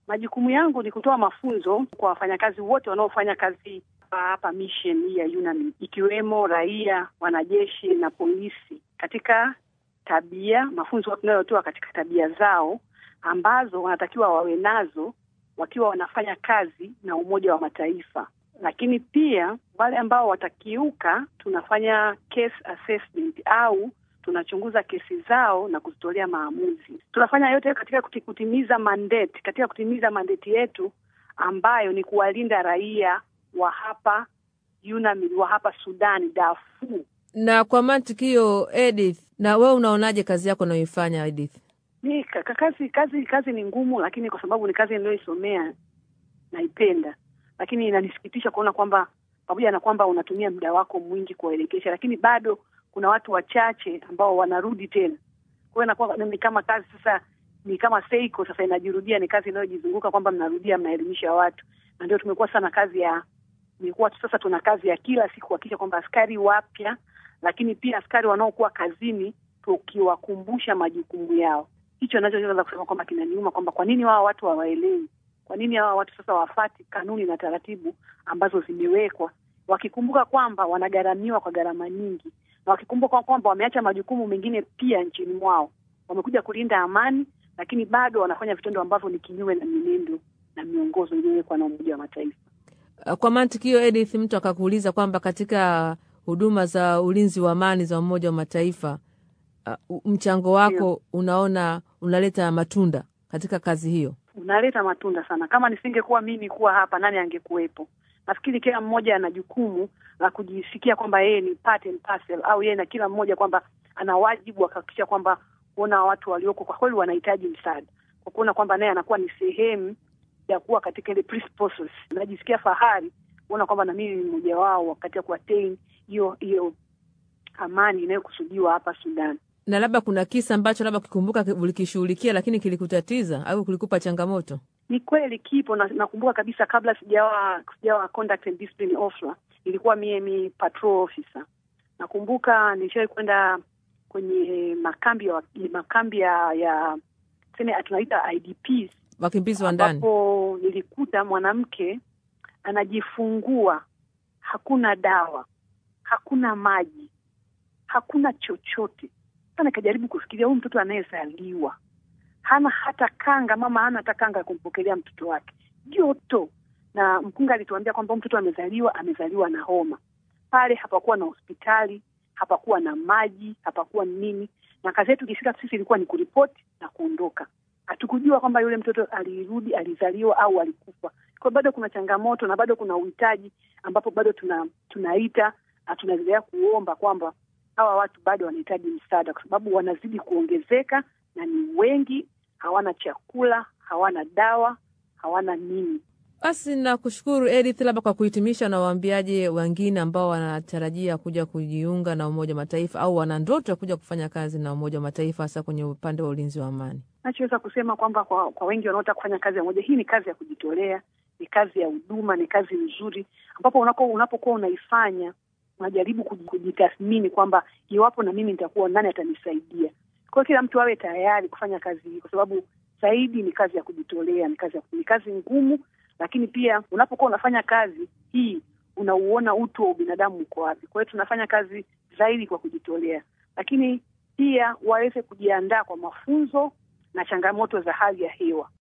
Majukumu yangu ni kutoa mafunzo kwa wafanyakazi wote wanaofanya kazi hapa mission hii ya UNAMID, ikiwemo raia, wanajeshi na polisi, katika tabia, mafunzo tunayotoa katika tabia zao ambazo wanatakiwa wawe nazo wakiwa wanafanya kazi na Umoja wa Mataifa. Lakini pia wale ambao watakiuka, tunafanya case assessment au tunachunguza kesi zao na kuzitolea maamuzi. Tunafanya yote katika kutimiza mandate, katika kutimiza mandate yetu ambayo ni kuwalinda raia wa hapa UNAMID, wa hapa Sudani, Darfur. Na kwa mantiki hiyo, Edith, na wewe unaonaje kazi yako unayoifanya Edith? Ni kazi kazi kazi ni ngumu, lakini kwa sababu ni kazi niliyoisomea naipenda, lakini inanisikitisha kuona kwamba pamoja na kwamba unatumia muda wako mwingi kuwaelekesha, lakini bado kuna watu wachache ambao wanarudi tena. Kwa hiyo inakuwa ni kama kazi sasa, ni kama seiko sasa inajirudia, ni kazi inayojizunguka kwamba mnarudia, mnaelimisha watu, na ndio tumekuwa sana kazi ya imekuwa sasa, tuna kazi ya kila siku kuhakikisha kwamba askari wapya, lakini pia askari wanaokuwa kazini tukiwakumbusha majukumu yao. Hicho nachoweza kusema kwamba kinaniuma kwamba kwa nini wao watu hawaelewi, kwa nini hawa watu sasa wafati kanuni na taratibu ambazo zimewekwa, wakikumbuka kwamba wanagharamiwa kwa gharama nyingi na wakikumbuka kwamba wameacha majukumu mengine pia nchini mwao. Wamekuja kulinda amani, lakini bado wanafanya vitendo ambavyo ni kinyume na mienendo na miongozo iliyowekwa na Umoja wa Mataifa. Kwa mantiki hiyo, Edith, mtu akakuuliza kwamba katika huduma za ulinzi wa amani za Umoja wa Mataifa uh, mchango wako Dio, unaona unaleta matunda katika kazi hiyo? Unaleta matunda sana. Kama nisingekuwa mimi kuwa hapa, nani angekuwepo? Nafikiri kila mmoja ana jukumu la kujisikia kwamba yeye ni part and parcel, au yeye na kila mmoja kwamba ana wajibu wa kuhakikisha kwamba kuona watu walioko kwa kweli wanahitaji msaada, kwa kuona kwamba naye anakuwa ni sehemu ya kuwa katika ile peace process. Najisikia fahari kuona kwamba na mimi ni mmoja wao wakati ya kuattain hiyo hiyo amani inayokusudiwa hapa Sudan. Na labda kuna kisa ambacho labda ukikumbuka ulikishughulikia, lakini kilikutatiza au kilikupa changamoto? Ni kweli kipo, na nakumbuka kabisa, kabla sijawa sijawa conduct and discipline officer, ilikuwa mie mi patrol officer. Nakumbuka nilishawahi kwenda kwenye makambi ya makambi ya, ya tuseme tunaita IDPs, wakimbizi wa ndani, ambapo nilikuta mwanamke anajifungua, hakuna dawa, hakuna maji, hakuna chochote. Sasa nikajaribu kufikiria, huyu mtoto anayezaliwa hana hata kanga, mama hana hata kanga ya kumpokelea mtoto wake, joto. Na mkunga alituambia kwamba mtoto amezaliwa, amezaliwa na homa. Pale hapakuwa na hospitali, hapakuwa na maji, hapakuwa nini, na kazi yetu ikifika sisi ilikuwa ni kuripoti na kuondoka. Hatukujua kwamba yule mtoto alirudi, alizaliwa au alikufa. Kwa bado kuna changamoto na bado kuna uhitaji ambapo bado tuna tunaita na tunaendelea kuomba kwamba hawa watu bado wanahitaji msaada, kwa sababu wanazidi kuongezeka na ni wengi, hawana chakula, hawana dawa, hawana nini. Basi nakushukuru Edith, labda kwa kuhitimisha, na waambiaje wengine ambao wanatarajia kuja kujiunga na Umoja wa Mataifa au wana ndoto ya kuja kufanya kazi na Umoja wa Mataifa hasa kwenye upande wa ulinzi wa amani? Nachoweza kusema kwamba kwa, kwa wengi wanaotaka kufanya kazi ya moja, hii ni kazi ya kujitolea, ni kazi ya huduma, ni kazi nzuri ambapo unapokuwa unaifanya unajaribu kujitathmini kwamba iwapo na mimi nitakuwa nani atanisaidia. Kwa hiyo kila mtu awe tayari kufanya kazi hii, kwa sababu zaidi ni kazi ya kujitolea, ni kazi ya, ni kazi ngumu, lakini pia unapokuwa unafanya kazi hii unauona utu wa ubinadamu uko wapi. Kwa hiyo tunafanya kazi zaidi kwa kujitolea, lakini pia waweze kujiandaa kwa mafunzo na changamoto za hali ya hewa.